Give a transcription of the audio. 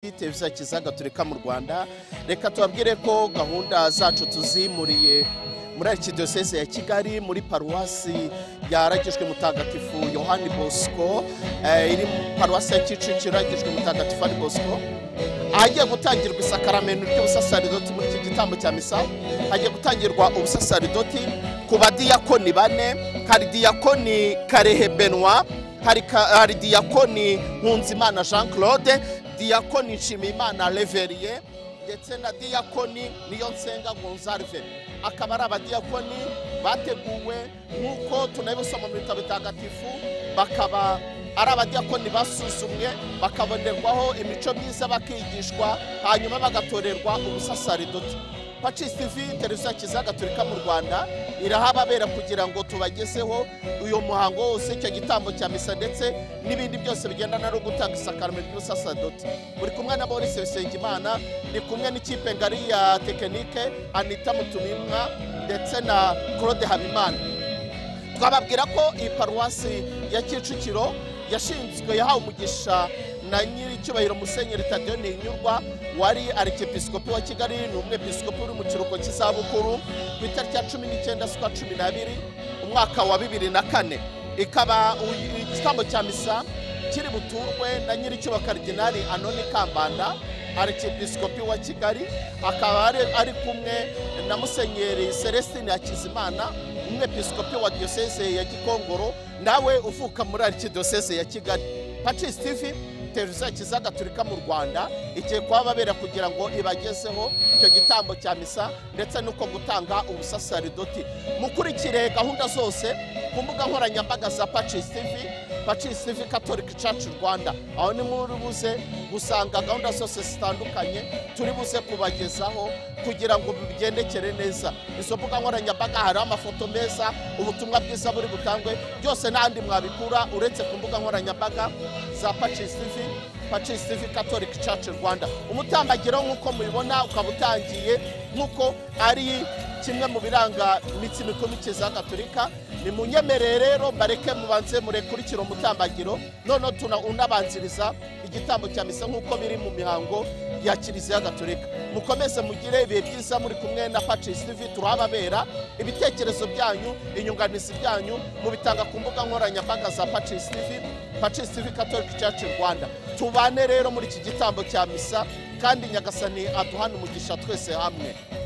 televiziyo kiza gaturika mu rwanda reka tubabwire ko gahunda zacu tuzimuriye muri arikidiyoseze ya kigali muri paruwasi yaragijwe mutagatifu yohani bosco eh, iri mu paruwasi ya kicukiro yaragijwe mutagatifu yohani bosco ahagiye gutangirwa isakaramento ry'ubusasaridoti muri iki gitambo cya misa hagiye gutangirwa ubusasaridoti ku badiyakoni bane hari diyakoni karehe benwa hari ka- hari diyakoni nkunzimana jean claude diyakoni nshimiyimana reveriye ndetse na diyakoni niyo nsenga gonzarve akaba ari abadiyakoni bateguwe nk'uko tunabisoma mu bitabo bitagatifu bakaba ari abadiyakoni basuzumwe bakabonerwaho imico myiza bakigishwa hanyuma bagatorerwa ubusasaridoti pacisi tv televiziyo ya kiliziya gatolika mu rwanda irahababera kugira ngo tubagezeho uyu muhango wose icyo gitambo cya misa ndetse n'ibindi byose bigendana no gutanga isakarame ry'ubusasadoti buri kumwe na Maurice Bisengimana ni kumwe n'ikipe ngari ya tekinike Anita Mutumimwa ndetse na Claude Habimana twababwira ko iyi paruwasi ya Kicukiro yashinzwe yahawe umugisha na nyiricyubahiro musenyeri tadiyo ntinyurwa wari arikepiskopi wa kigali ni umwepiskopi uri mu kiruhuko cy'izabukuru ku itariki ya cumi n'icyenda z'ukwa cumi n'abiri umwaka wa bibiri na kane ikaba uyu- igitambo cya misa kiri buturwe na nyiricyubahiro karidinali anoni kambanda arikepiskopi wa kigali akaba ari, ari kumwe na musenyeri celestine hakizimana umwepiskopi wa diyoseze ya gikongoro nawe uvuka muri arikidiyoseze ya kigali pacis tv televiziyo kiza gaturika mu rwanda igiye kuhababera kugira ngo ibagezeho icyo gitambo cya misa ndetse n'uko gutanga ubusasaridoti mukurikire gahunda zose ku mbuga nkoranyambaga za pacis tv pacis tv catholic church rwanda aho ni muri buze gusanga gahunda zose zitandukanye turi buze kubagezaho kugira ngo bigendekere neza izo mbuga nkoranyambaga hariho amafoto meza ubutumwa bwiza buri butangwe byose n'ahandi mwabikura uretse ku mbuga nkoranyambaga za pacisi tivi pacisi tivi catholic church rwanda umutambagiro nk'uko mubibona ukaba utangiye nk'uko ari kimwe mu biranga imitsi mikuru ya gaturika ni munyemerere rero mbareke mubanze murekurikire umutambagiro noneho tuna unabanziriza igitambo cya misa nk'uko biri mu mihango ya kiliziya gaturika mukomeze mugire ibihe byiza muri kumwe na pacis tv turahababera ibitekerezo byanyu inyunganizi byanyu mubitanga ku mbuga nkoranyambaga za pacis tv pacis tv catholic church rwanda tubane rero muri iki gitambo cya misa kandi nyagasani aduhane umugisha twese hamwe